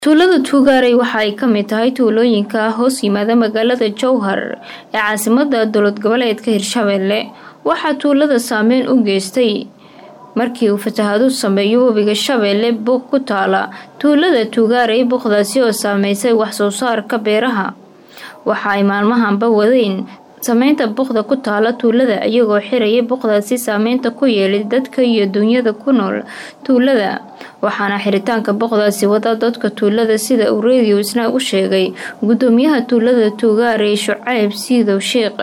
tuulada tuugaarey waxa ay ka mid tahay tuulooyinka hoos yimaada magaalada jowhar ee caasimada dowlad goboleedka hirshabelle waxaa tuulada saameyn u geystay markii uu fatahaadu sameeyo webiga shabeelle buuq ku taala tuulada tuugaarey buuqdaasi oo saameysay wax soo saarka beeraha waxa ay maalmahanba wadeen sameynta buuqda ku taala tuulada iyagoo xiraya buuqdaasi saameynta ku yeelay dadka iyo dunyada ku nool tuulada waxaana xiritaanka buuqdaasi wada dadka tuulada sida uu radio isna u sheegay gudoomiyaha tuulada tuugaarey shucayb siidow sheekh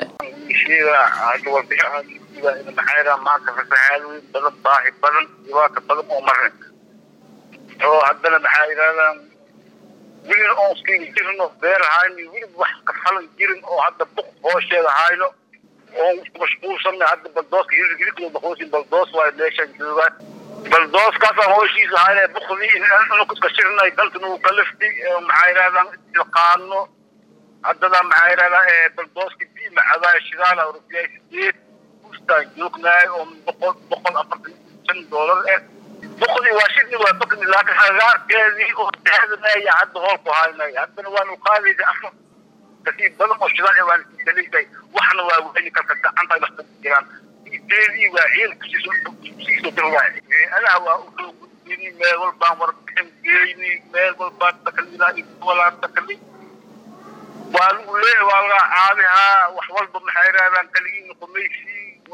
maanta fasahaad weyn badan baahi badan dhibaato badan oo marin oo haddana maxaa yidhahdaan welina oon iskaga jirno beer hayno weliba wax ka falan jirin oo hadda buq hoosheeda hayno oon mashquulsanna hadda baldooska hilibkilibkooda baqoosin baldoos waayo meeshaan joogaan baldooskaasaan hooshiisa hayna buqdii inanu iska shirnay dalkan uu ka lifti maxaa yidhahdaan ilqaano haddana maxaa yidhahdaa baldooska bii macadaaya shidaala rupiyaa sideed joognaay oo boqol boqol afartan shan doolar eh boqodii waa shirni waa bakni laakiin hagaarkeedii oo daadanaaya hadda hoolku haynay haddana waanu qaadaysa afar kasii badan oo shidaal waan isdaliisay waxna waa weli karka gacanta wax ka jiraan ideedii waa ciil kusiiso dirwaay anaha waa usoo gudbini meel walbaan warbixin geyni meel walbaan takalilaa walaan takali waa lagu leeyahay waa laga caabihaa wax walba maxay yidhahdaan kaligiina qumaysi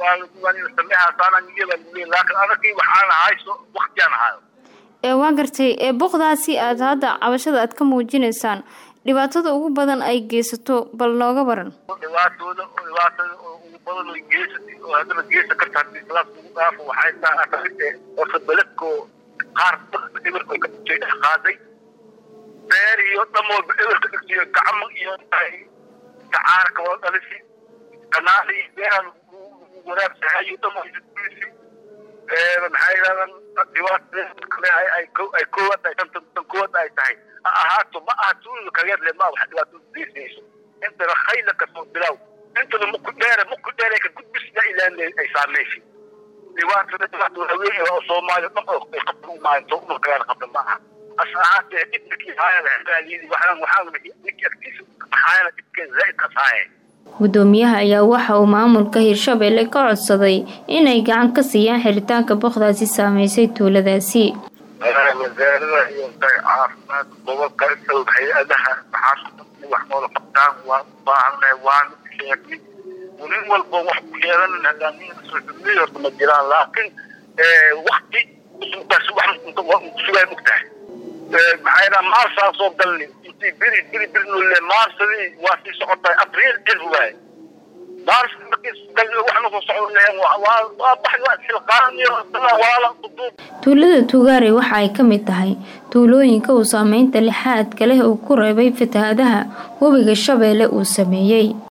waa gartay buuqdaasi aad hadda cabashada aad ka muujinaysaan dhibaatada ugu badan ay geysato bal nooga baran dhibaatooda dhibaatada ugu badan ay geysatay oo haddana geysan karta haddii islaas lagu dhaafo waxay tahay horta beledko qaar eberka ka dhigtay dhex qaaday beer iyo dham walba eberka dhigtay gacmo iyo sacaarka wada dhalisi kanaali beeraha wanaagsahayo dhamaysatisi maxaa yidhahdaan dhibaatada kale ay koowaad ay tan koowaad ay tahay ha ahaato ma aha tuulada kageerle ma wax dhibaatada geysayso intana khayla kasoo bilow intana muku dheere muku dheere ka gudbisna ilaan ay saameysay dhibaatada dhibaatada haween oo soomaaliya dhan oo ay qabta u maalinto uma kagaana qabta ma aha as ahaatee dhibkii haayada xilaaliyadii waxaan waxaan ninkii agtiisa maxaayana dhibkee zaa'id kas haayeen gudoomiyaha ayaa waxa uu maamulka hirshabelle ka codsaday inay gacan ka siiyaan xiritaanka boqdaasi saameysay tuuladaasi wasaarada iyo caafimaad gobolka isagoo hay-adaha maxaa wax noola qabtaan waan u baahannahay waan sheegnay nin walba wax ku sheeganan hadaaniin horta ma jiraan laakiin wakti intaas wax sugaa mogtahay maxaa yidhaha maarsaa soo galni intii beri beri beri noole maarsadii waa sii socotahay abriil cid waaye maars waxna soo socdo lehen waa baxi waa silqaaniyo walaala quduub tuulada tuugaarey waxa ay ka mid tahay tuulooyinka uu saameynta lixaadka leh uu ku reebay fatahaadaha webiga shabeelle uu sameeyey